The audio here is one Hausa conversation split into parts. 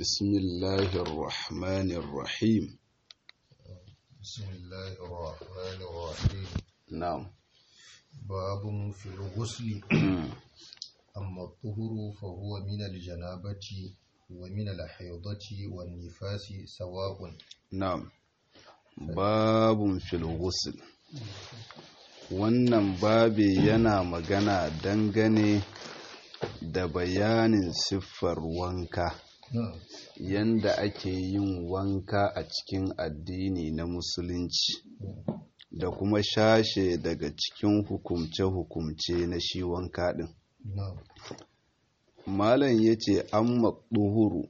بسم الله الرحمن الرحيم بسم الله الرحمن الرحيم نعم باب في الغسل أما الطهر فهو من الجنابة ومن الحيضة والنفاس سواء نعم باب في الغسل wannan babi yana magana dangane da bayanin siffar wanka نعم yanda ake yin wanka a cikin addini na musulunci da kuma shashe daga cikin hukumce-hukumce na shi wanka ɗin نعم malam ya ce an maɗuhuru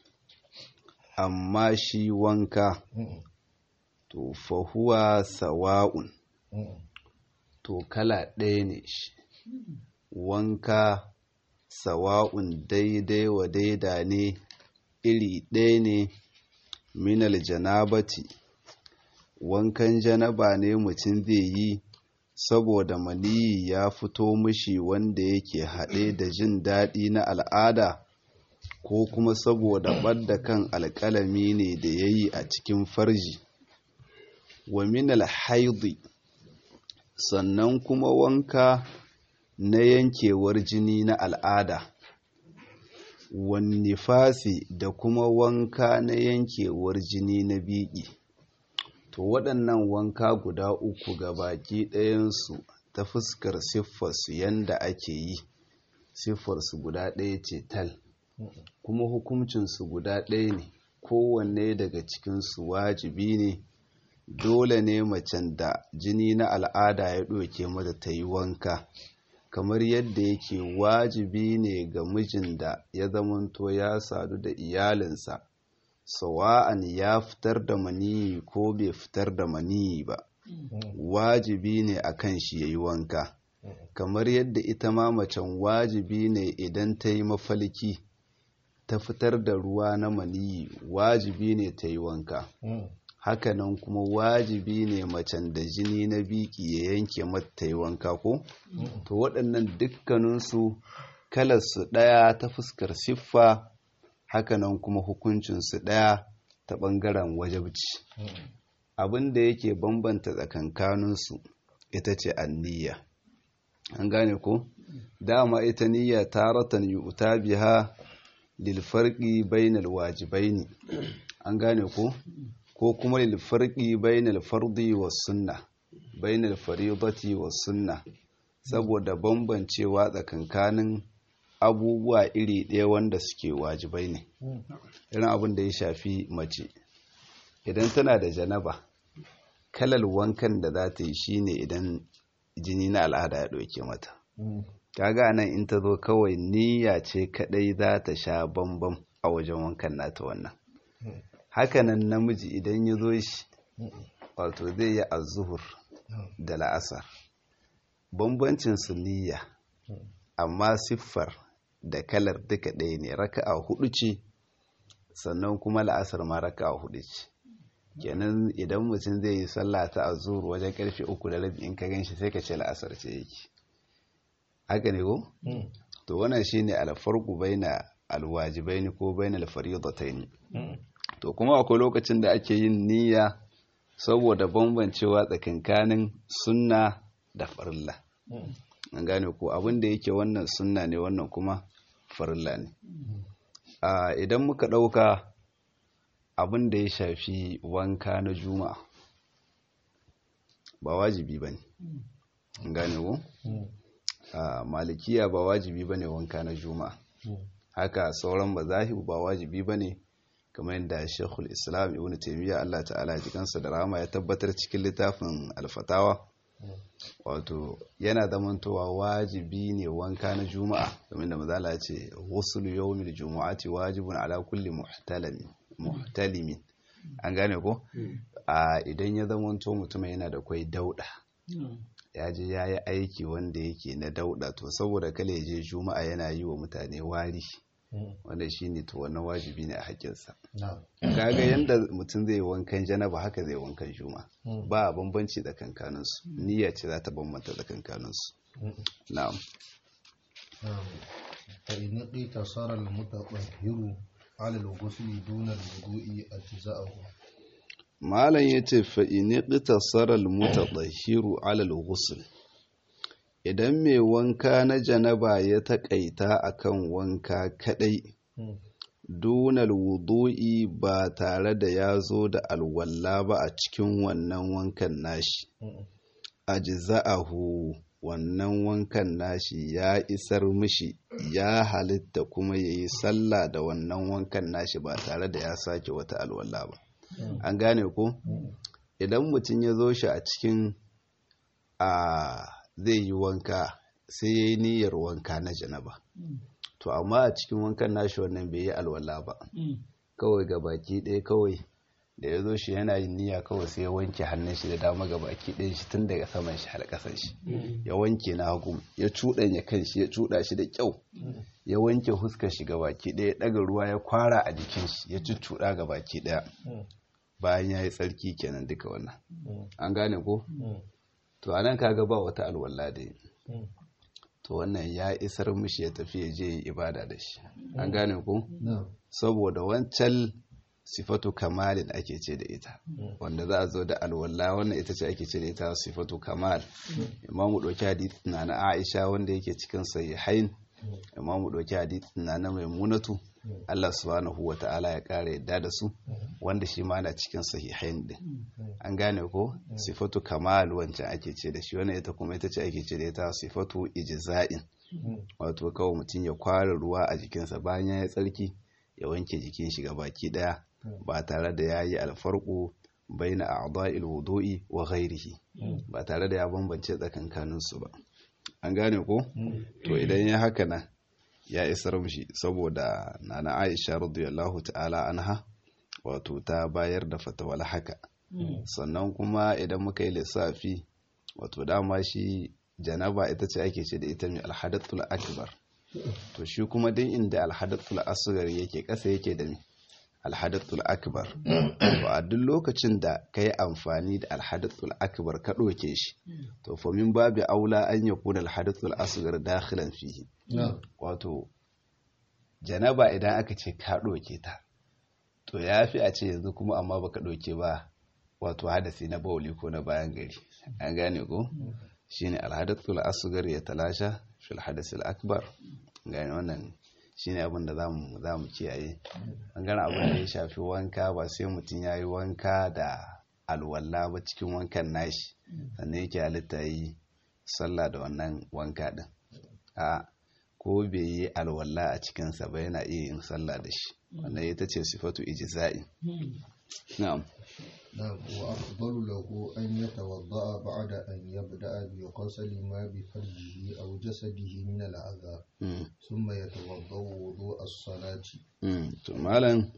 amma shi wanka Mm, to fahuwa sawa'un mm, to kala ɗaya ne shi wanka sawa'un daidai wa daida ne iri ɗaya ne minal janabati wankan janaba ne mutum zai yi saboda maniyi ya fito mishi wanda yake haɗe da jin daɗi na al'ada ko kuma saboda ɓadda kan alƙalami ne da ya yi a cikin farji wa minal haidi sannan kuma wanka na yankewar jini na al'ada wannifasi da kuma wanka na yankewar jini na biki to waɗannan wanka guda uku ga baki ɗayansu ta fuskar siffarsu yanda ake yi siffarsu guda ɗaya ce tal kuma hukuncinsu guda ɗaya ne kowanne daga cikinsu wajibi ne dole ne macen da jini na al'ada ya ɗauke mata ta yi wanka kamar yadda yake wajibi ne ga mijin da ya zamanto ya sadu da iyalinsa sawa'an ya fitar da maniyi ko bai fitar da maniyi ba wajibi ne a kan shi ya yi wanka kamar yadda ita ma macen wajibi ne idan ta yi mafalki ta fitar da ruwa na maniyi wajibi ne ta yi wanka mm, hakanan kuma wajibi ne macen da jini na biki ya yanke mata yi wanka ko to waɗannan dukkaninsu kalarsu ɗaya ta fuskar siffa hakanan kuma hukuncinsu ɗaya ta ɓangaren wajabci mm, abin da yake bambanta tsakankaninsu ita ce anniya an gane ko dama ita niyya taratan yu'ta biha lil farqi bainal wajibaini an gane ko ko kuma lil farqi bainal fardi was sunna bainal fariidati was sunna saboda bambancewa tsakankanin abubuwa iri ɗaya wanda suke wajibai ne mm, irin abin da ya shafi mace idan tana da janaba kalal wankan da za ta yi shine idan jini na al'ada ya ɗauke mata mm, kaga nan in ta zo kawai niyya ce kadai za ta sha bambam a wajen wankan nata wannan mm, hakanan namiji idan ya zo shi mm, wato zai yi azuhur mm, da la'asar bambancin su niyya mm, amma siffar da kalar duka ɗaya ne raka'a hudu ce sannan kuma la'asar ma raka'a hudu ce kenan idan mutum zai yi sallah ta azur wajen karfe uku da rabi in ka ganshi sai ka ce la'asar ce yake haka ne ko mm, to wannan shine alfarqu baina alwajibaini ko baina alfaridataini mm, to kuma akwai lokacin da ake yin niyya saboda bambancewa tsakankanin sunna da farilla mm, an gane ko abin da yake wannan sunna ne wannan kuma farilla ne a idan muka ɗauka abin da ya shafi wanka na juma'a ba wajibi ba ne an gane ko mm, a malikiya ba wajibi ba ne wanka na juma'a mm, haka sauran mazahibu ba wajibi ba ne kamar yadda shekul islam ibn taimiyya allah ta'ala jikansa da rama ya tabbatar cikin littafin alfatawa wato yana zamantowa wajibi ne wanka na juma'a kamar da mazala ya ce wasu yawmil juma'ati wajibun ala kulli muhtalimin muhtalimin an gane ko a idan ya zamanto mutum yana da kwai dauda ya je ya yi aiki wanda yake na dauda to saboda kale ya je juma'a yana yi wa mutane wari mm, wanda shi ne to wannan wajibi ne a haƙƙinsa na'am, kaga yanda mutum zai wankan janaba haka zai wankan juma mm, ba bambanci tsakankaninsu niyya ce za ta bambanta tsakankaninsu mm, na'am نعم فإن اقتصر المتطهر على الغسل دون الوضوء أجزاءه malam ya ce fa'ini ƙitasarar mutaɗahiru alal ghusl idan mai wanka na janaba ya taƙaita akan wanka kaɗai dunal wudu'i ba tare da ya zo da alwalla ba a cikin wannan wankan nashi ajza'ahu wannan wankan nashi ya isar mishi ya halitta kuma ya yi sallah da wannan wankan nashi ba tare da ya sake wata alwalla ba an gane ko idan mutum ya zo shi a cikin a zai yi wanka sai ya yi niyyar wanka na janaba to amma a cikin wankan nashi wannan bai yi alwala ba kawai ga baki ɗaya kawai da ya zo shi yana yin niyya kawai sai ya wanke hannun shi da dama ga baki ɗaya shi tun daga saman shi har ƙasan shi ya wanke na hagu ya cuɗanya kan shi ya cuɗa shi da kyau ya wanke huskar shi ga baki ɗaya ɗaga ruwa ya kwara a jikin shi ya cuccuɗa ga baki ɗaya bayan ya yi tsarki kenan duka wannan an gane ko to anan kaga ba wata alwala da yi to wannan ya isar mishi ya tafi ya je ibada da shi an gane ko saboda wancan sifatu kamalin ake ce da ita wanda za a zo da alwala wannan ita ce ake ce da ita sifatu kamal imamu ɗauki hadith na na aisha wanda yake cikin sahihain imamu ɗauki hadith na na maimunatu Allah subhanahu wa ta'ala ya ƙara yadda da su wanda shi ma na cikin sahihain din an gane ko sifatu kamal wancan ake ce da shi wannan ita kuma ita ce ake ce da ita sifatu ijza'in wato kawai mutum ya kwara ruwa a jikinsa bayan ya yi tsarki ya wanke jikin shi baki daya ba tare da ya yi alfarko baina a'dha'il wudu'i wa ghairihi ba tare da ya bambance tsakankanin su ba an gane ko to idan ya haka nan ya isar mishi saboda nana Aisha radiyallahu ta'ala anha wato ta bayar da fatawal haka sannan kuma idan muka yi lissafi wato dama shi janaba ita ce ake ce da ita mai alhadatul akbar to shi kuma din inda alhadatul asghar yake kasa yake da mai alhadatul akbar to a duk lokacin da ka yi amfani da alhadatul akbar ka ɗauke shi to fa min babu aula an yakuna alhadatul asghar dakhilan fihi wato janaba idan aka ce ka ɗauke ta to ya fi a ce yanzu kuma amma baka ɗauke ba wato hadasi na bauli ko na bayan gari an gane ko shine alhadathul asghar ya talasha fil hadasil akbar gane wannan shine abin da zamu zamu kiyaye an gane abin da ya shafi wanka ba sai mutum yayi wanka da alwala ba cikin wankan nashi sannan yake halitta yi sallah da wannan wanka din a ko bai yi alwala a cikinsa ba yana iya yin sallah da shi wannan ita ce sifatu ijza'i na'am نعم وأفضل له أن يتوضأ بعد أن يبدأ بغسل ما بفرجه أو جسده من الأذى ثم يتوضأ وضوء الصلاة to malam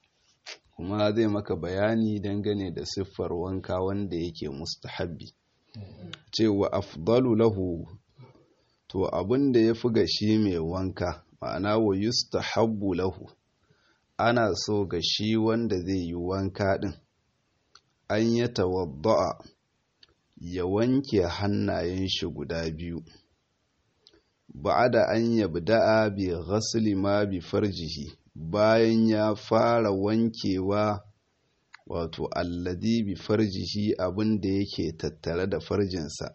kuma zai maka bayani dangane da siffar wanka wanda yake mustahabbi cewa afdalu lahu to abin da ya fi ga shi mai wanka ma'ana wa yustahabbu lahu ana so ga shi wanda zai yi wanka din an ya tawadda'a ya wanke hannayen shi guda biyu ba'ada an yabda'a bi ghasli ma bi farjihi bayan ya fara wankewa wato alladhi bi farjihi abin da yake tattare da farjinsa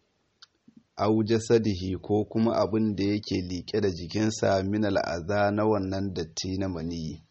au jasadihi ko kuma abin da yake liƙe da jikinsa min al'aza na wannan datti na maniyi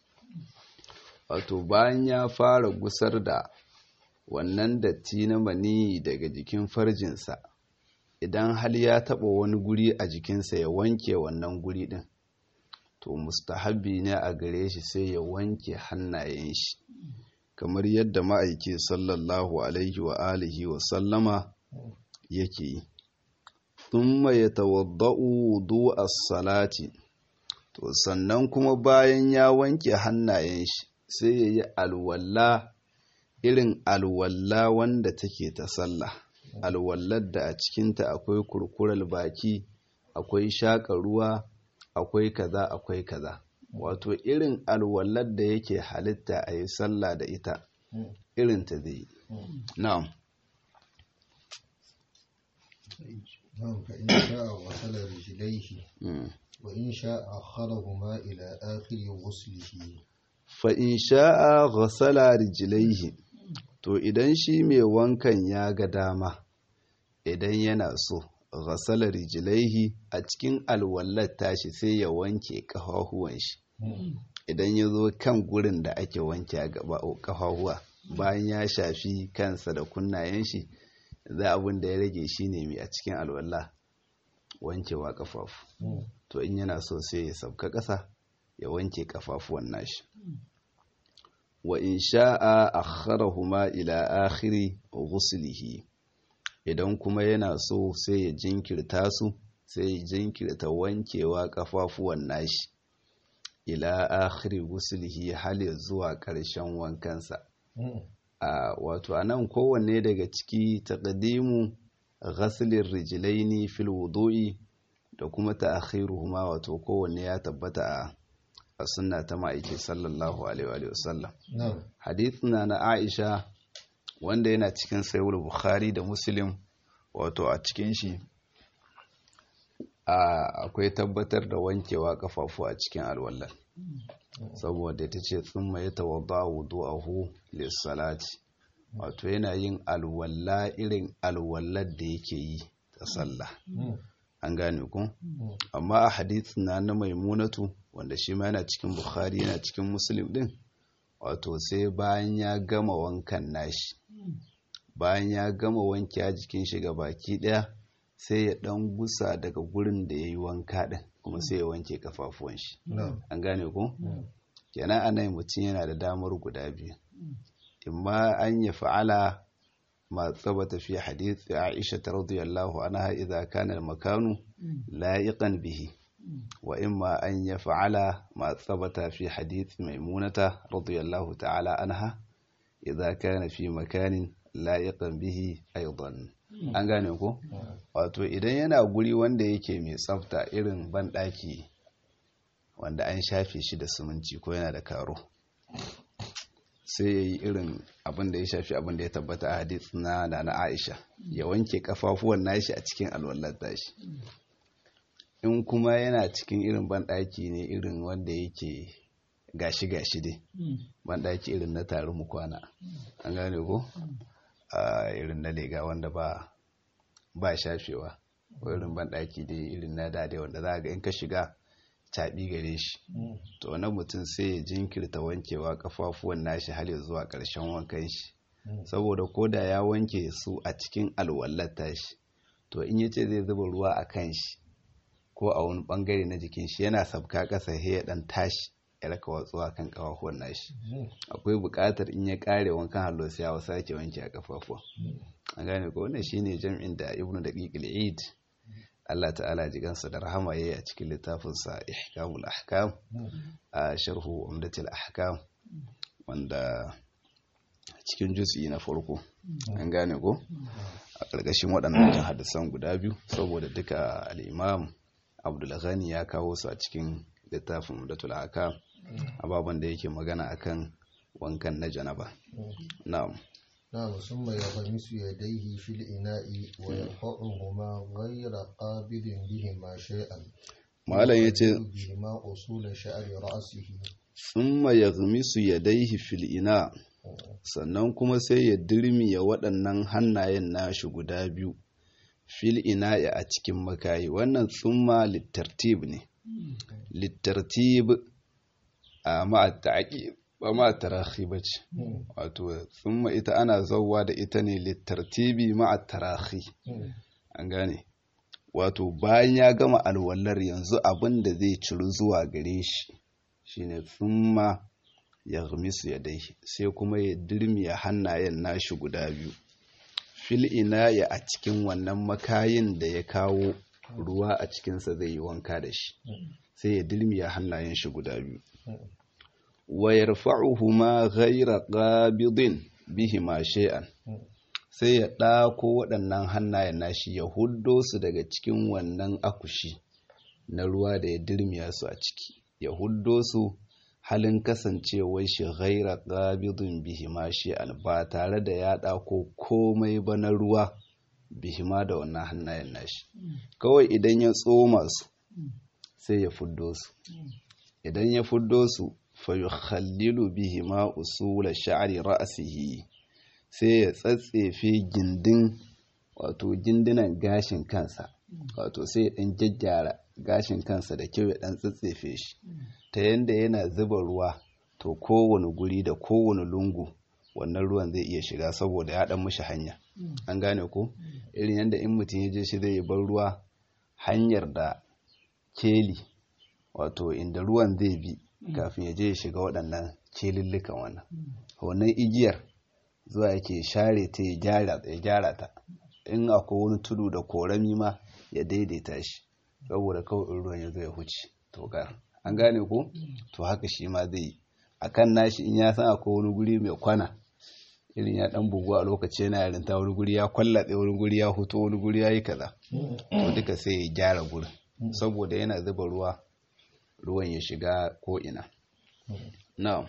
wato bayan ya fara gusar da wannan datti na maniyi daga jikin farjinsa idan hal ya taɓa wani guri a jikinsa ya wanke wannan guri ɗin to mustahabbi ne a gare shi sai ya wanke hannayen shi kamar yadda ma'aiki sallallahu alaihi wa alihi wa sallama yake yi thumma yatawadda'u wudu'a salati to sannan kuma bayan ya wanke hannayen shi sai ya yi alwala irin alwala wanda take ta sallah alwallar da a cikinta akwai kurkurar baki akwai shaƙa ruwa akwai kaza akwai kaza wato irin alwallar da yake halitta a yi sallah da ita irin ta zai yi na'am نعم فإن شاء غسل رجليه Mm. وإن شاء أخرهما إلى آخر غسله fa'in sha'a ghasala rijilaihi to idan shi mai wankan ya ga dama idan yana so ghasala rijilaihi a cikin alwallar tashi sai ya wanke ƙafafuwan shi idan ya zo kan gurin da ake wanke a gaba ƙafafuwa bayan ya shafi kansa da kunnayen shi za abin da ya rage shi ne mai a cikin alwallah wankewa ƙafafu to in yana so sai ya sauka ƙasa ya wanke ƙafafuwan nashi wa in sha'a akharahuma ila akhiri ghuslihi idan kuma yana so sai ya jinkirta su sai ya jinkirta wankewa ƙafafuwan nashi ila akhiri ghuslihi hal ya zuwa ƙarshen wankansa a wato anan kowanne daga ciki taqdimu ghaslin rijlaini fil wudu'i da kuma ta'khiruhuma wato kowanne ya tabbata a a sunna ta ma'aiki sallallahu alaihi wa sallam نعم hadithina na Aisha wanda yana cikin sahih Bukhari da Muslim wato a cikin shi a akwai tabbatar da wankewa kafafu a cikin alwallah saboda ta ce tsumma ya tawadda wudu'ahu lis-salati wato yana yin alwalla irin alwallar da yake yi ta sallah an gane ku amma a hadithin na na maimunatu wanda shi ma yana cikin bukhari yana cikin muslim din wato sai bayan ya gama wankan nashi bayan ya gama wanke a jikin shi ga baki daya sai ya dan gusa daga gurin da ya yi wanka din kuma sai ya wanke kafafuwan shi نعم an gane ku kenan anan mutum yana da damar guda biyu imma an ya fa'ala ma tsabata fi hadith Aisha radiyallahu anha idza kana al-makanu la'iqan bihi wa imma an ya fa'ala ma tsabata fi hadith Maimunata radiyallahu ta'ala anha idza kana fi makanin la'iqan bihi aidan an gane ko wato idan yana guri wanda yake mai tsafta irin banɗaki wanda an shafe shi da siminti ko yana da karo sai ya yi irin abin da ya shafi abin da ya tabbata a hadith na da na aisha ya wanke kafafuwan nashi a cikin alwallar tashi in kuma yana cikin irin banɗaki ne irin wanda yake gashi-gashi dai banɗaki irin na tarin mu kwana an gane ko a irin na lega wanda ba ba shafewa ko irin banɗaki dai irin na dade wanda za ga in ka shiga taɓi gare shi to na mutum sai ya jinkirta wankewa kafafuwan nashi har ya zuwa ƙarshen wankan shi saboda ko da ya wanke su a cikin alwallar tashi to in yace zai zuba ruwa a kan shi ko a wani bangare na jikin shi yana sabka ƙasa sai ya dan tashi ya raka watsuwa kan kafafuwan nashi akwai buƙatar in ya ƙare wankan hallo sai ya sake wanke a kafafuwa an gane ko wannan shine jam'in da ibnu daqiq al-eid Allah ta'ala jigansa da rahama yayi a cikin littafinsa ihkamul ahkam a sharhu umdatul ahkam wanda cikin juz'i na farko an gane ko a ƙarƙashin waɗannan hadisan guda biyu saboda duka al-imam Abdul Ghani ya kawo su a cikin littafin umdatul ahkam ababan da yake magana akan wankan na janaba na'am نعم ثم يغمس يديه في الإناء ويرفعهما غير قابض بهما شيئا malam yace بهما أصول شعر رأسه thumma yaghmisu yadayhi fil ina sannan kuma sai ya dirmiya waɗannan hannayen nashi guda biyu fil ina'i a cikin makayi wannan tsumma littartib ne littartib a ma'a ta'aqib ba ma'a tarahi bace wato tsumma ita ana zauwa da ita ne littartibi ma'a tarahi an gane wato bayan ya gama alwallar yanzu abin da zai ciru zuwa gare shi shine tsumma ya gamisu ya dai sai kuma ya dirmiya hannayen nashi guda biyu fil ina ya a cikin wannan makayin da ya kawo ruwa a cikinsa zai yi wanka da shi sai ya dirmiya hannayen shi guda biyu wa yarfa'uhuma ghayra qabidin bihima shay'an sai ya ɗako waɗannan hannayen nashi ya huddo su daga cikin wannan akushi na ruwa da ya dirmiya su a ciki ya huddo su halin kasancewar shi ghaira qabidun bihima shay'an ba tare da ya ɗako komai ba na ruwa bihima da wannan hannayen nashi kawai idan ya tsoma su sai ya fuddo su idan ya fuddo su fa yukhallilu bihima usula sha'ri ra'sihi sai ya tsatsefe gindin wato gindinan gashin kansa wato sai ya dan jajjara gashin kansa da kyau ya dan tsatsefe shi ta yanda yana zuba ruwa to kowane guri da kowane lungu wannan ruwan zai iya shiga saboda ya dan mishi hanya an gane ko irin yadda in mutum ya je shi zai bar ruwa hanyar da keli wato inda ruwan zai bi kafin ya je ya shiga waɗannan kelillukan wannan wannan igiyar zuwa yake share ta ya gyara ta in akwai wani tudu da korami ma ya daidaita shi saboda kawai in ruwan ya zo ya huce to an gane ko to haka shi ma zai yi akan nashi in ya san akwai wani guri mai kwana irin ya dan bugu a lokaci yana yarinta wani guri ya kwallaɗe wani guri ya huto wani guri ya yi kaza to duka sai ya gyara gurin saboda yana zuba ruwa ruwan ya shiga ko ina na'am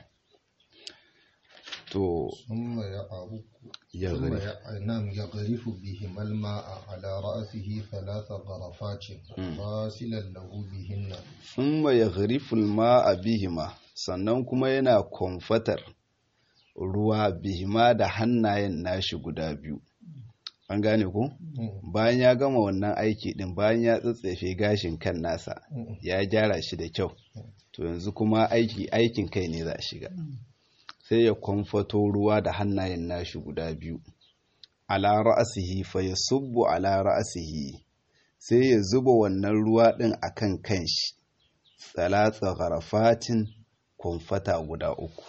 to ثم يعرق ya ثم gari يع- نعم يغرف بهما الماء على رأسه ثلاث غرفات غاسلا له بهن thumma yaghrifu al-ma'a bihima sannan kuma yana kwamfatar ruwa bihima da hannayen nashi guda biyu an gane ku bayan ya gama wannan aiki din bayan ya tsatsefe gashin kan nasa ya gyara shi da kyau to yanzu kuma aiki aikin kai ne za a shiga sai ya kwamfato ruwa da hannayen nashi guda biyu ala ra'asihi fa yasubbu ala ra'asihi sai ya zuba wannan ruwa din akan kanshi tsalatsa gharafatin kwamfata guda uku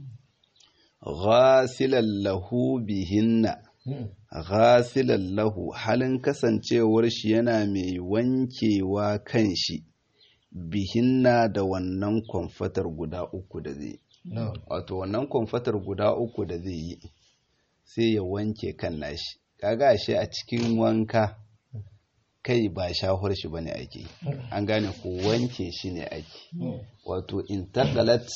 ghasilan lahu bihinna ghasilan lahu halin kasancewar shi yana mai wankewa kan shi bihinna da wannan kwamfatar guda uku da zai نعم wato wannan kwamfatar guda uku da zai yi sai ya wanke kan nashi kaga shi a cikin wanka kai ba shahur shi bane ake yi. an gane ko wanke shi ne ake wato intaqalat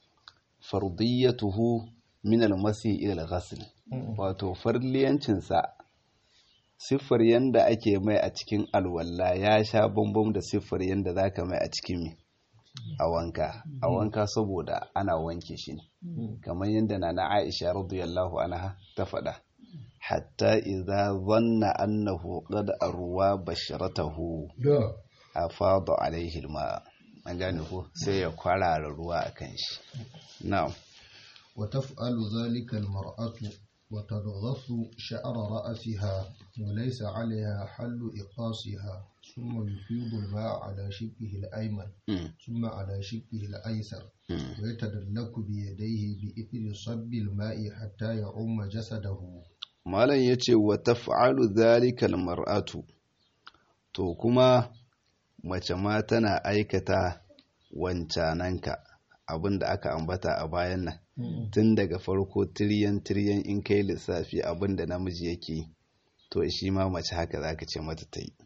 fardiyatuhu min al-masi ila al-ghasl wato farliyancinsa siffar yanda ake mai a cikin alwala ya sha bambam da siffar yanda zaka mai a cikin mi a wanka a wanka saboda ana wanke shi ne kamar yadda na na Aisha radiyallahu anha ta faɗa hatta idza dhanna annahu qad arwa basharatahu da afada alaihi alma an gane ko sai ya kwarara ruwa akan shi na'am وتفعل ذلك المرأة وتضغط شعر رأسها وليس عليها حل إقاصها ثم يفيض الماء على شقه الأيمن Mm, ثم على شقه الأيسر mm. ويتدلك بيديه بإثر صب الماء حتى يعم جسده malam ya ce wa taf'alu zalikal mar'atu to kuma mace ma tana aikata wancananka abin da aka ambata a bayan nan tun daga farko tiryan tiryan in kai lissafi abin da namiji yake to shi ma mace haka zaka ce mata ta yi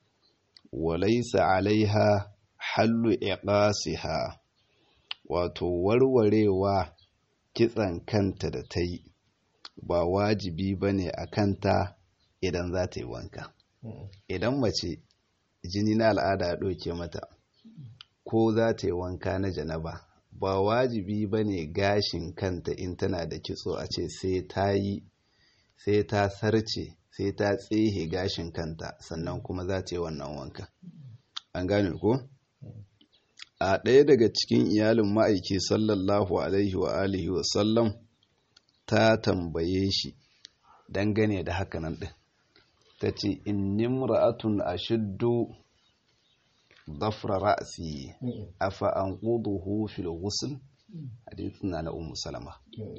walaisa alaiha hallu iqasiha wato warwarewa kitsan kanta da ta yi ba wajibi ba ne a kanta idan za ta yi wanka idan mace jini na al'ada ya ɗauke mata ko za ta yi wanka na janaba ba wajibi ba ne gashin kanta in tana da kitso a ce sai ta yi sai ta sarce sai ta tsehe gashin kanta sannan kuma za ta yi wannan wanka an gane ko a ɗaya daga cikin iyalin ma'aiki sallallahu alaihi wa alihi wa sallam ta tambaye shi dangane da hakanan ɗin ta ce inni ra'atun a shiddu dafra ra'asi afa an ƙuduhu fil ghusl hadithin na na ummu salama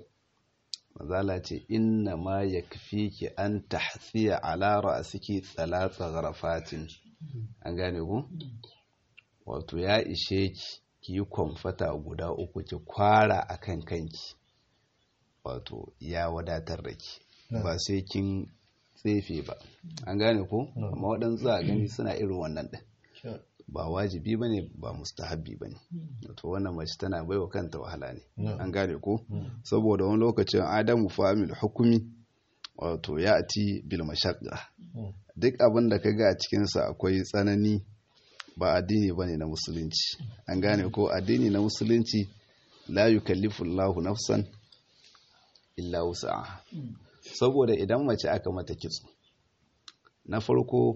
mazala ce inna ma yakfiki an tahsiya ala ra'siki thalatha gharafatin an gane ku wato ya ishe ki ki yi kwamfata guda uku ki kwara akan kanki wato ya wadatar da ki ba sai kin tsefe ba an gane ko amma waɗansu a gani suna irin wannan ɗin ba wajibi ba ne ba mustahabbi ba ne wato wannan mace tana baiwa kanta wahala ne an gane ko saboda wani lokacin adamu famil hukumi wato ya ati bil mashaqqa duk abin da kaga a cikinsa akwai tsanani ba addini bane na musulunci an gane ko addini na musulunci la yukallifu Allahu nafsan illa wus'aha saboda idan mace aka mata kitso na farko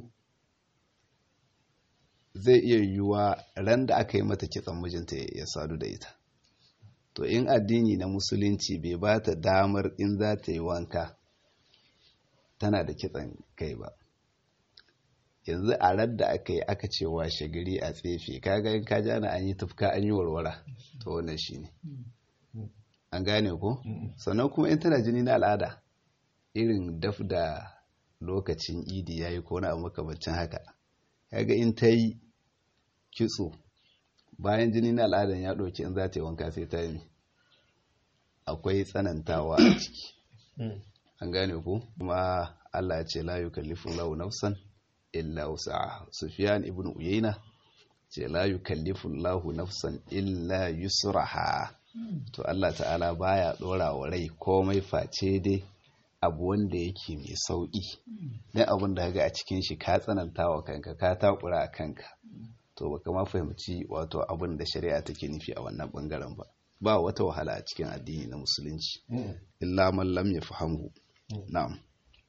zai iya yiwuwa ran da aka yi mata kitson mijinta ya sadu da ita to in addini na musulunci bai ba ta damar in za ta yi wanka tana da kitson kai ba yanzu a ran da aka yi aka ce washe gari a tsefe kaga in ka jana an yi tufka an yi warwara to wannan shine an gane ko sannan kuma in tana jini na al'ada irin daf da lokacin idi ya yi kona a makamancin haka kaga in ta yi kitso bayan jini na al'adan ya ɗauki in za ta yi wanka sai ta yi akwai tsanantawa a ciki an gane ku kuma allah ce la yukallifu lahu nafsan illa wusa'a sufyan ibn uyayna ce la yukallifu lahu nafsan illa yusraha to allah ta'ala baya ɗora wa rai komai face dai abu wanda yake mai sauƙi dan abin da ga a cikin shi ka tsananta wa kanka ka takura a kanka to baka ma fahimci wato abin da shari'a take nufi a wannan bangaren ba ba wata wahala a cikin addini na musulunci illa man lam yafhamu na'am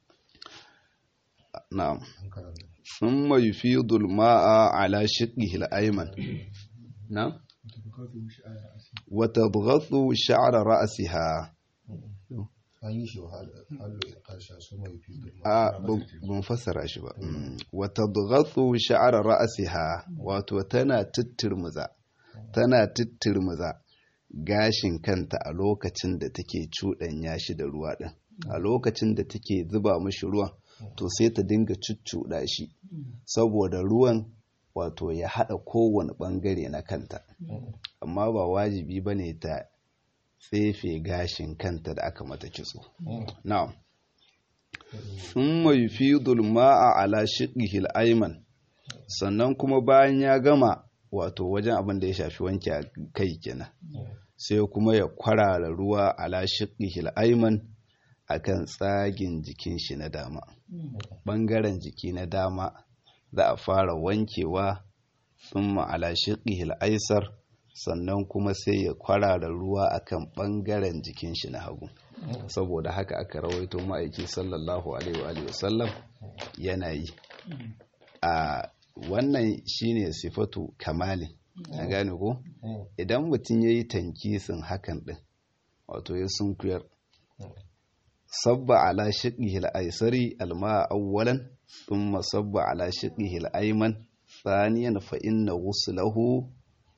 na'am thumma yufidu al-ma'a ala shiqqihi al-ayman na'am wa tadghathu sha'ra ra'siha an yi shi hallo ƙarshen su mai fi a ban fassara shi ba wata bugatsu sha'ar ra'asiha wato tana tittirmuza tana tittirmuza gashin kanta a lokacin da take cuɗanya shi da ruwa ɗin a lokacin da take zuba mashi ruwan to sai ta dinga cuccuɗa shi saboda ruwan wato ya haɗa kowane ɓangare na kanta amma ba wajibi ba ne ta tsefe gashin kanta da aka mata kitso. Na'am. Thumma yufidul ma'a ala shiqqihi al-ayman. Sannan kuma bayan ya gama wato wajen abin da ya shafi wanke kai kenan. Sai kuma ya kwarara ruwa ala shiqqihi al-ayman akan tsagin jikin shi na dama. Bangaren jiki na dama za a fara wankewa thumma ala shiqqihi al-aysar. sannan kuma sai ya kwarara ruwa akan bangaren jikin shi na hagu saboda haka aka rawaito ma'aiki sallallahu alaihi wa sallam yana yi a wannan shine sifatu kamali a gane ko idan mutum ya yi tankisin hakan din wato ya sunkuyar sabba ala shiqihi al-aysari al-ma'a awwalan thumma sabba ala shiqihi al-ayman thaniyan fa inna ghuslahu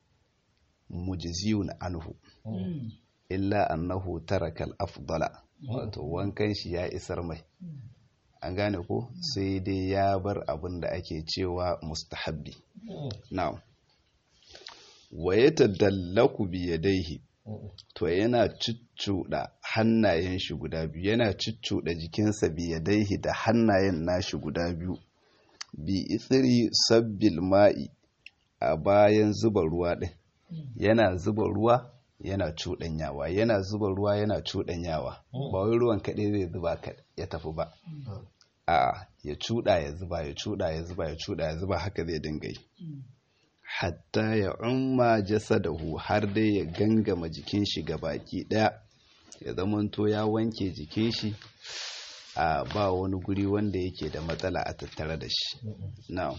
mujziyun anhu illa annahu taraka al-afdala wato wankan shi ya isar mai an gane ko sai dai ya bar abin da ake cewa mustahabbi na'am wa yatadallaku bi yadayhi to yana cuccuda hannayen shi guda biyu yana cuccuda jikinsa bi yadayhi da hannayen nashi guda biyu bi itsiri sabbil ma'i a bayan zuba ruwa din yana zuba ruwa yana cuɗanyawa yana zuba ruwa yana cuɗanyawa ba wai ruwan kaɗai zai zuba ya tafi ba a ya cuɗa ya zuba ya cuɗa ya zuba ya cuɗa ya zuba haka zai dinga yi hatta ya umma jasadahu har dai ya gangama jikin shi ga baki ɗaya ya zamanto ya wanke jikin shi a ba wani guri wanda yake da matsala a tattare da shi na'am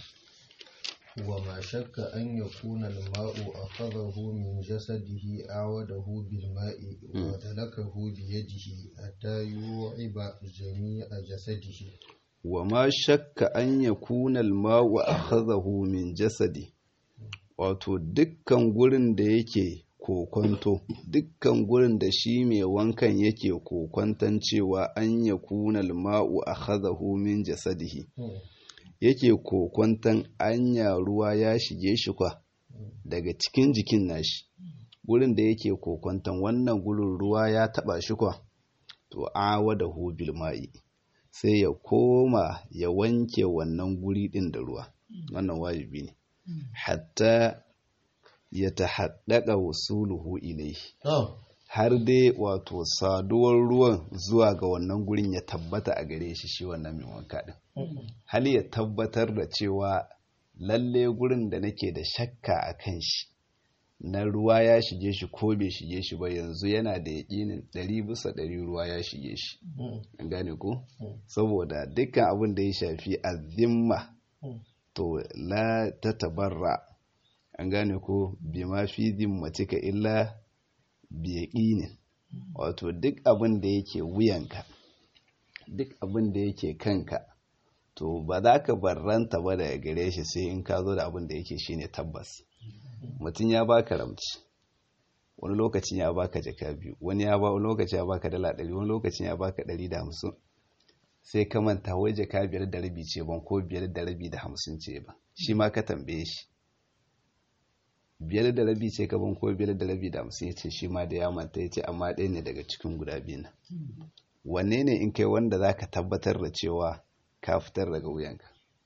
وما شك أن يكون الماء أخذه من جسده أعوده بالماء ودلكه بيده حتى يوعب جميع جسده وما شك أن يكون الماء أخذه من جسده wato dukkan gurin da yake kokonto dukkan gurin da shi mai wankan yake kokonton cewa an ya kunal ma'u a hazahu min jasadihi yake kokwantan anya ruwa ya shige shi kwa daga cikin jikin nashi gurin da yake kokwantan wannan gurin ruwa ya taba shi kwa to awa da bil ma'i sai ya koma ya wanke wannan guri din da ruwa wannan wajibi ne hatta ya tahaddaka wasuluhu ilaihi har dai wato saduwar ruwan zuwa ga wannan gurin ya tabbata a gare shi shi wannan mai wanka din hal ya tabbatar da cewa lalle gurin da nake da shakka a kan shi na ruwa ya shige shi ko bai shige shi ba yanzu yana da yaƙinin ɗari bisa ɗari ruwa ya shige shi an gane ko saboda dukkan abin da ya shafi azimma to la ta tabarra an gane ko bi ma fi zimmatika illa bi yaƙinin wato duk abin da yake wuyanka duk abin da yake kanka to ba za ka barranta ba daga gare shi sai in ka zo da abin da yake shine tabbas mutum ya baka ramci wani lokacin ya baka jaka biyu wani ya ba wani lokaci ya baka dala ɗari wani lokacin ya baka ɗari da hamsin sai ka manta wai jaka biyar da rabi ce ban ko biyar da rabi da hamsin ce ba shi ma ka tambaye shi biyar da rabi ce ka ban ko biyar da rabi da hamsin ya ce shi ma da ya manta ya ce amma ɗaya ne daga cikin guda biyu na wanne ne in kai wanda za ka tabbatar da cewa ka fitar daga wuyanka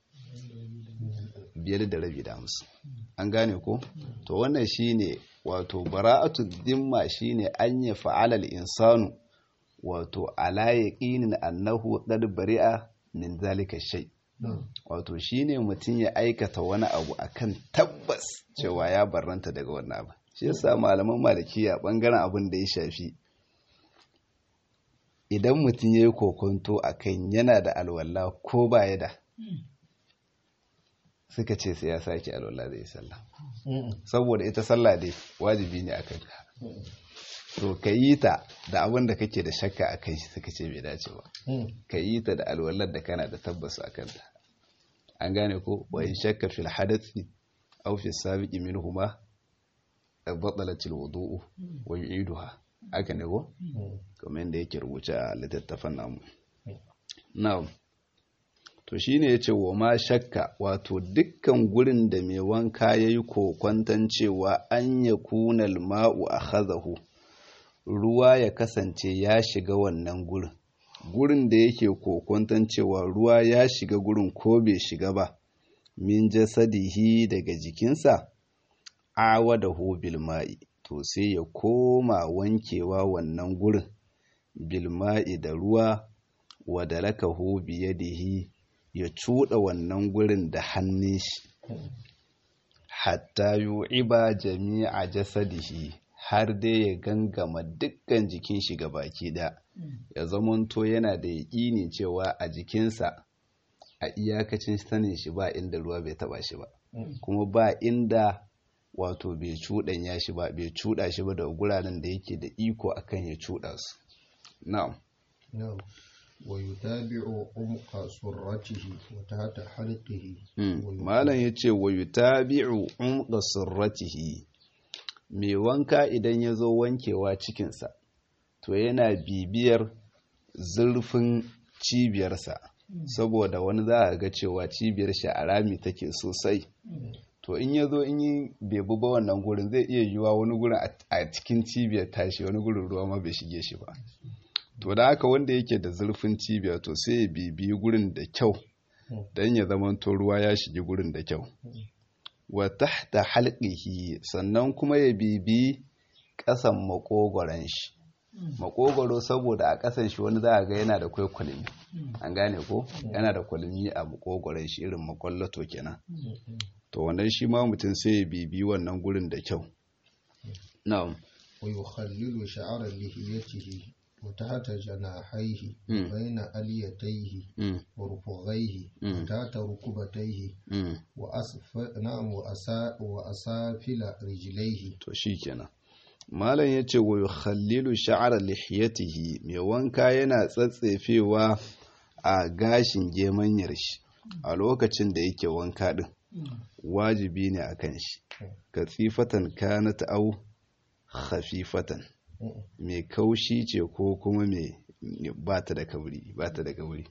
biyar da rabi da hamsin an gane ko to wannan shine wato bara'atu dimma shine an ya fa'alal insanu wato ala yaqinin annahu qad bari'a min zalika shay wato shine mutum ya aikata wani abu akan tabbas cewa ya barranta daga wannan abu shi yasa malaman malikiya bangaren abin da ya shafi idan mutum ya yi kokonto akan yana da alwala ko baya da suka ce sai ya sake alwala zai sallah saboda ita sallah dai wajibi ne akan ka to ka yi ta da abin da kake da shakka a kai suka ce bai dace ba ka yi ta da alwalar da kana da tabbas a kanta an gane ko wa in shakka fil hadathi aw fi sabiqi minhuma batalat al wudu'u wa yu'iduha aka ne ko kamar yadda yake rubuce a littattafan namu na'am to shine yace wa ma shakka wato dukkan gurin da mai wanka yayi kokwantan cewa an yakuna al-ma'u akhadahu ruwa ya kasance ya shiga wannan gurin gurin da yake kokwantan cewa ruwa ya shiga gurin ko bai shiga ba min jasadihi daga jikinsa awadahu bil ma'i to sai ya koma wankewa wannan gurin bilma'i da ruwa wadalakahu biyadihi ya cuɗa wannan gurin da hannun shi hatta yu'iba jami'a jasadihi har dai ya gangama dukkan jikin shi ga baki da ya zamanto yana da yaƙini cewa a jikinsa a iyakacin sanin shi ba inda ruwa bai taba shi ba kuma ba inda wato bai cuɗanya shi ba bai cuɗa shi ba da guraren da yake da iko akan ya cuɗa su na'am na'am wa yutabi'u umqa surratihi wa tahta halqihi malam yace wa yutabi'u umqa surratihi mai wanka idan ya zo wankewa cikinsa to yana bibiyar zurfin cibiyarsa saboda wani za a ga cewa cibiyar shi a rami take sosai to in ya zo in yi bebu ba wannan gurin zai iya yiwa wani gurin a cikin cibiyar tashi wani gurin ruwa ma bai shige shi ba to da haka wanda yake da zurfin cibiya to sai ya bibiyi gurin da kyau don ya zama to ruwa ya shige gurin da kyau wa tahta halqihi sannan kuma ya bibi ƙasan makogoron shi makogoro saboda a ƙasan shi wani za a ga yana da kwai kwalmi an gane ko yana da kwalmi a makogoron shi irin makwallato kenan to wannan shi ma mutum sai ya bibi wannan gurin da kyau na'am wa yukhallilu sha'ara lihiyatihi wa tahta janahihi baina aliyatayhi wa rufughayhi wa tahta rukubatayhi wa asfa na'am wa asa wa asafila rijlaihi to shikenan malam yace wa yukhallilu sha'ara lihiyatihi mai wanka yana tsatsefewa a gashin gemanyar shi a lokacin da yake wanka din wajibi ne a kan shi katsifatan kanat au khafifatan mai kaushi ce ko kuma mai ba ta da kauri ba ta da kauri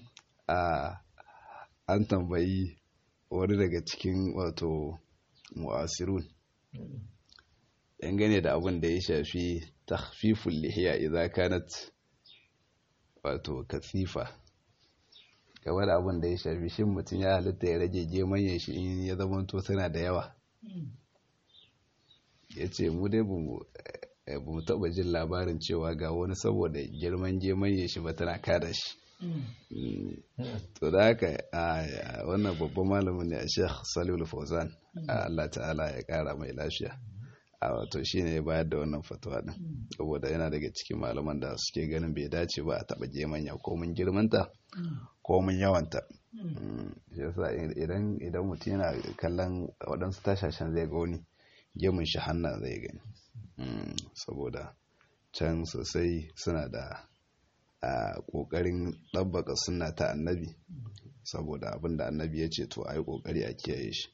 a an tambayi wani daga cikin wato mu'asirun dangane da abin da ya shafi takhfiful lihiya idza kanat wato kasifa game da abin da ya shafi shin mutum ya halitta ya rage gemanyen shi in ya zama to tana da yawa ya ce mu dai ba mu taɓa jin labarin cewa ga wani saboda girman gemanye shi ba tana kada shi to da haka wannan babban malamin ne a sheikh salihul fauzan Allah ta'ala ya kara mai lafiya a wato shi ne ya bayar da wannan fatuwa din saboda yana daga cikin malaman da suke ganin bai dace ba a taɓa gemanya ko mun girmanta ko mun yawanta shi yasa idan idan mutum yana kallon waɗansu tashashen zai ga wani gemun shi hannu zai gani saboda can sosai suna da a ƙoƙarin ɗabbaka suna ta annabi saboda abinda annabi ya ce to a yi ƙoƙari a kiyaye shi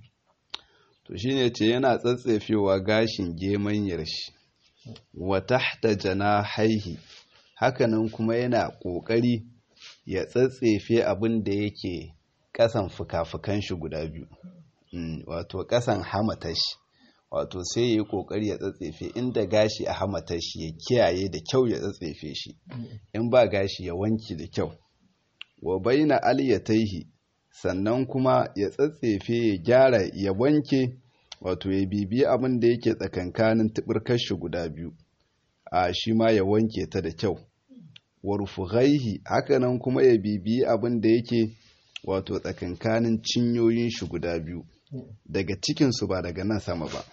to shi ne ce yana tsatsefewa gashin gemanyar shi wa tahta haihi hakanan kuma yana ƙoƙari ya tsatsefe abin da yake ƙasan fuka-fukan shi guda biyu wato ƙasan hamatar shi wato sai ya yi ƙoƙari ya tsatsefe inda gashi a hamatar shi ya kiyaye da kyau ya tsatsefe shi in ba gashi ya wanki da kyau wa baina aliyataihi sannan kuma ya tsatsefe ya gyara ya wanke wato ya bibi abin da yake tsakankanin tubirkar shi guda biyu a shi ma ya wanke ta da kyau warfughaihi hakanan kuma ya bibi abin da yake wato tsakankanin cinyoyin shi guda biyu daga cikinsu ba daga nan sama ba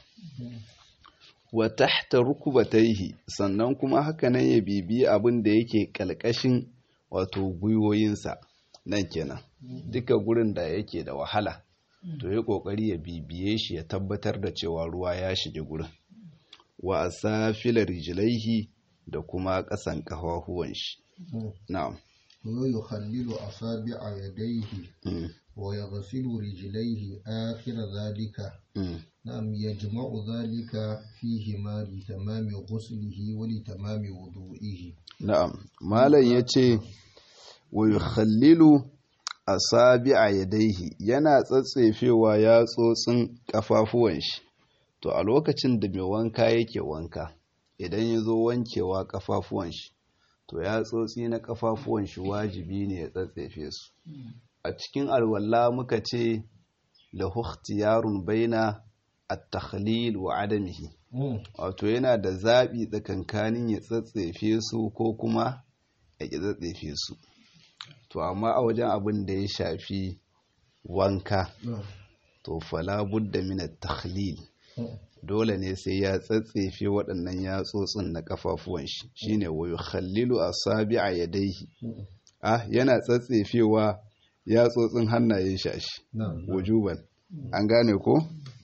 wa tahta rukubataihi sannan kuma hakanan ya bibi abin da yake kalkashin wato gwiwoyinsa nan kenan duka gurin da yake da wahala to ya kokari ya bibiye shi ya tabbatar da cewa ruwa ya shige gurin wa asafila rijlaihi da kuma kasan kafafuwan shi na'am wa yukhallilu asabi'a yadayhi wa yaghsilu rijlaihi akhir dhalika na'am yajma'u dhalika fihi ma li tamami ghuslihi wa li tamami wudu'ihi na'am malam yace wa yukhallilu asabi'a yadayhi yana tsatsefewa yatsotsin kafafuwan shi to a lokacin da mai wanka yake wanka idan ya zo wankewa kafafuwan shi to yatsotsi na kafafuwan shi wajibi ne ya tsatsefe su a cikin alwala muka ce lahu ikhtiyarun baina at-takhlil wa adamihi wato yana da zabi tsakankanin ya tsatsefe su ko kuma ya ki tsatsefe su to amma a wajen abin da ya shafi wanka to fala budda min at-takhlil dole ne sai ya tsatsefe waɗannan yatsotsin na kafafuwan shi shine wa yukhallilu asabi'a yadayhi ah yana tsatsefewa yatsotsin hannayen shashi wujuban an gane ko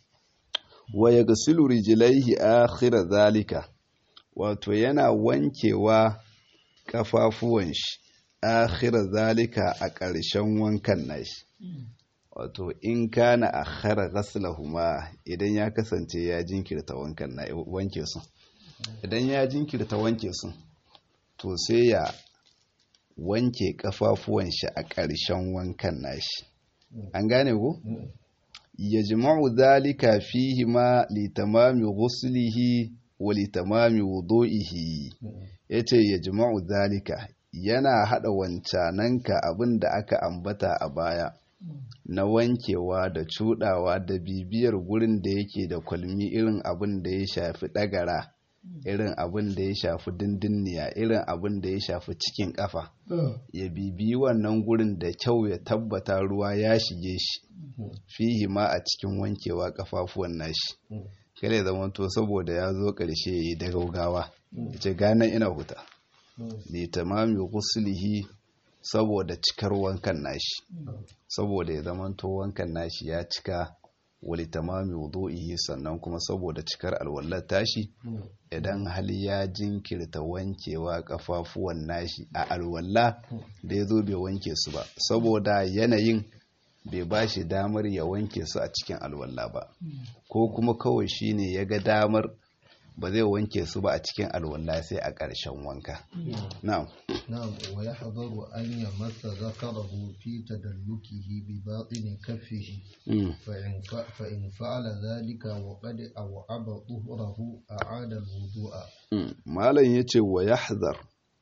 wa yaghsilu rijlaihi akhira zalika wato yana wankewa kafafuwan shi akhira zalika a ƙarshen wankan nashi wato in kana akhara ghaslahuma idan ya kasance ya jinkirta wankan na wanke su idan ya jinkirta wanke su to sai ya wanke kafafuwan shi a ƙarshen wankan nashi an gane ko ya jima'u zalika fihi ma litamami ghuslihi wa litamami wudu'ihi yace ya jima'u zalika yana hada wancananka abin da aka ambata a baya na wankewa da cudawa da bibiyar gurin da yake da kwalmi irin abin da ya shafi dagara irin abin da ya shafi dindinniya irin abin da ya shafi cikin kafa ya bibiyi wannan gurin da kyau ya tabbata ruwa ya shige shi fihi ma a cikin wankewa kafafuwan nashi kare zama to saboda ya zo karshe ya yi da gaugawa ya ce ganan ina huta li tamami ghuslihi saboda cikar wankan nashi saboda ya zamanto wankan nashi ya cika wali tamami wudu'ihi sannan kuma saboda cikar alwallar tashi idan hali ya jinkirta wankewa kafafuwan nashi a alwalla da ya zo bai wanke su ba saboda yanayin bai ba shi damar ya wanke su a cikin alwalla ba ko kuma kawai shine ya ga damar ba zai wanke su ba a cikin alwala sai a ƙarshen wanka. Na'am. Na'am wa yahdharu an yamassa zakarahu fi tadallukihi bi batini kaffihi fa in fa'ala dhalika wa qad aw'aba tuhrahu a'ada al-wudu'a. Malam yace wa yahdhar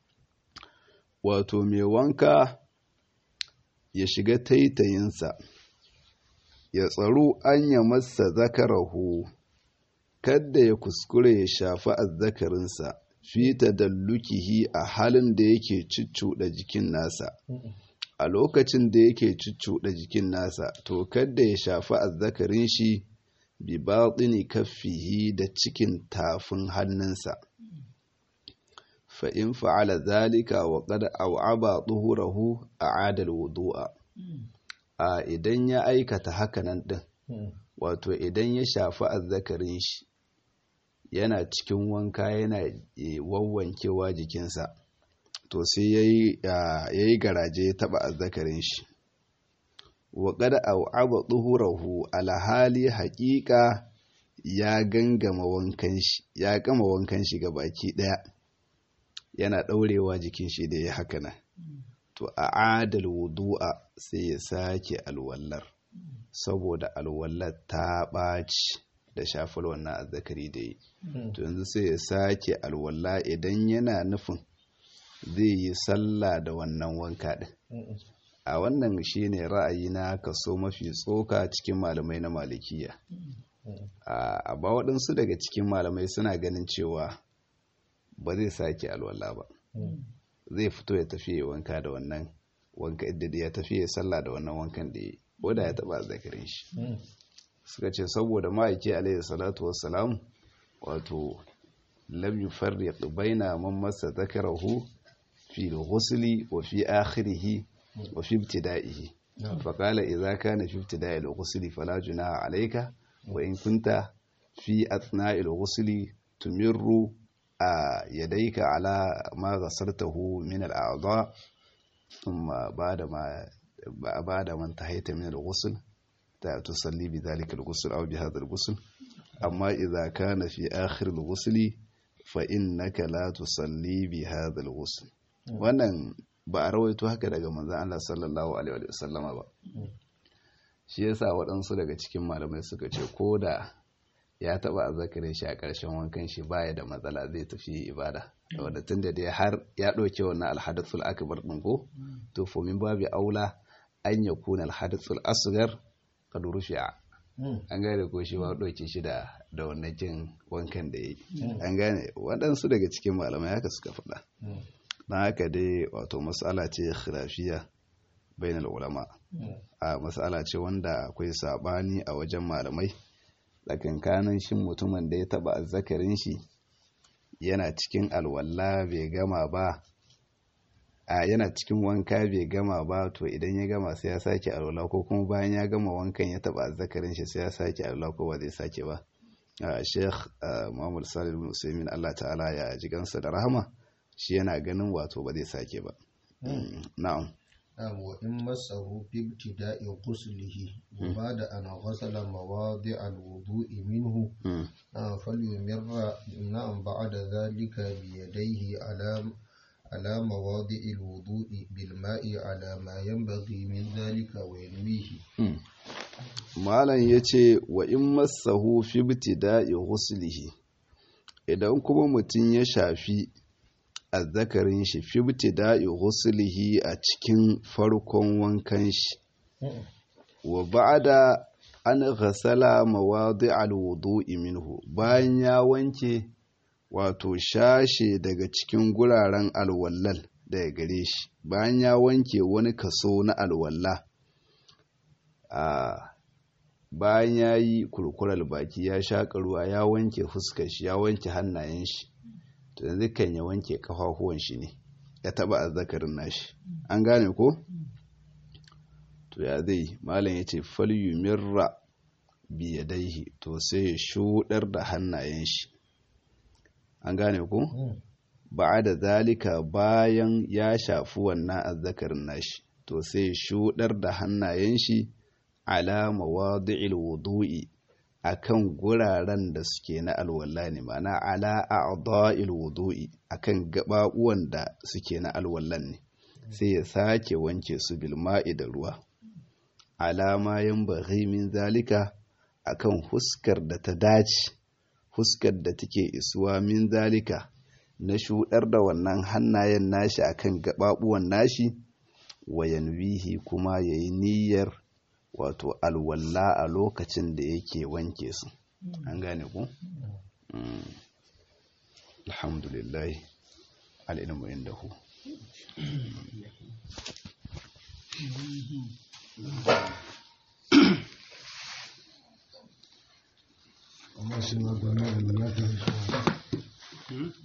wato mai wanka ya shiga taitayinsa ya tsaro an yamassa zakarahu kadda ya kuskure ya shafi azzakarinsa fi tadallukihi a halin da yake cuccuɗa jikin nasa a lokacin da yake cuccuɗa jikin nasa to kadda ya shafi azzakarin shi bi batini kaffihi da cikin tafin hannunsa fa in fa'ala zalika wa qad aw'aba tuhurahu a'ada al-wudu'a a idan ya aikata hakanan din wato idan ya shafi azzakarin shi yana cikin wanka yana wawwankewa jikinsa to sai ya yi garaje ya taba azzakarin shi wa kada au'aba tsuhurahu alhali haƙiƙa ya gangama wankan shi ya gama wankan shi ga baki ɗaya yana ɗaurewa jikin shi da ya haka nan to a adal wudu'a sai ya sake alwallar saboda alwallar ta ɓaci da shafar wannan azzakari da yi to yanzu sai ya sake alwala idan yana nufin zai yi sallah da wannan wanka ɗin a wannan shine ra'ayi na kaso mafi tsoka cikin malamai na malikiya a ba waɗansu daga cikin malamai suna ganin cewa ba zai sake alwala ba zai fito ya tafi ya wanka da wannan wanka da ya tafi ya sallah da wannan wankan da ya yi ko da ya taɓa zakarin shi suka ce saboda ma'aiki alaihi salatu wassalam wato lam yufarriq baina man massa zakarahu fi al-ghusli wa fi akhirih wa fi ibtida'ihi fa qala idza kana fi ibtida'i al-ghusli fala junaha alayka wa in kunta fi athna'i al-ghusli tumirru yadayka ala ma ghasartahu min al-a'dha thumma ba'da ma ba'da man tahayta min al-ghusl تصلي بذلك الغسل أو بهذا الغسل أما إذا كان في آخر الغسل فإنك لا تصلي بهذا الغسل wannan ba a rawaito haka daga manzan Allah sallallahu alaihi wasallama ba shi yasa waɗansu daga cikin malamai suka ce ko da ya taɓa azzakarin shi a ƙarshen wankan shi baya da matsala zai tafi ibada wanda tun da dai har ya ɗauke wannan alhadathul akbar ɗin ko to fomin babu aula an yakuna alhadathul asghar kad rufi'a an gane ko shi ba ɗauke shi da da wannan kin wankan da yi an gane waɗansu daga cikin malamai haka suka faɗa don haka dai wato matsala ce khilafiya bainal ulama a matsala ce wanda akwai sabani a wajen malamai tsakankanin shin mutumin da ya taba azzakarin shi yana cikin alwala bai gama ba a yana cikin wanka bai gama ba to idan ya gama sai ya sake alwala ko kuma bayan ya gama wankan ya taba azzakarin shi sai ya sake alwala ko ba zai sake ba sheikh muhammad salim bin usaimin allah ta'ala ya ji gansa da rahama shi yana ganin wato ba zai sake ba na'am نعم وإن مسه في ابتداء غسله وبعد أن غسل مواضع الوضوء منه نعم فليمر نعم بعد ذلك بيديه على على مواضع الوضوء بالماء على ما ينبغي من ذلك وينويه malam ya ce wa in masahu fi ibtida'i ghuslihi idan kuma mutum ya shafi azzakarin shi fi ibtida'i ghuslihi a cikin farkon wankan shi wa ba'da an ghasala mawadi'al wudu'i minhu bayan ya wanke wato shashe daga cikin guraren alwallal daga gare shi bayan ya wanke wani kaso na alwalla a bayan ya yi kurkurar baki ya shaƙa ruwa ya wanke fuskar shi ya wanke hannayen shi to yanzu kan ya wanke kafafuwan shi ne ya taba azzakarin nashi an gane ko to ya zai malam ya ce falyumirra biyadaihi to sai ya shuɗar da hannayen shi an gane ko ba da zalika bayan ya shafi wannan azzakarin nashi to sai shuɗar da hannayen shi ala mawadi'il wudu'i akan guraren da suke na alwala ne mana ala a'dha'il wudu'i akan gababuwan da suke na alwallan ne sai ya sake wanke su bil ma'i da ruwa alama yanbaghi min zalika akan huskar da ta dace huskar da take isuwa min zalika na shuɗar da wannan hannayen nashi akan gababuwan nashi wayanwihi kuma yayi niyyar wato alwalla a lokacin da yake wanke su an gane ku alhamdulillah al'ilmu indahu amma shi ma gwamnati ya fi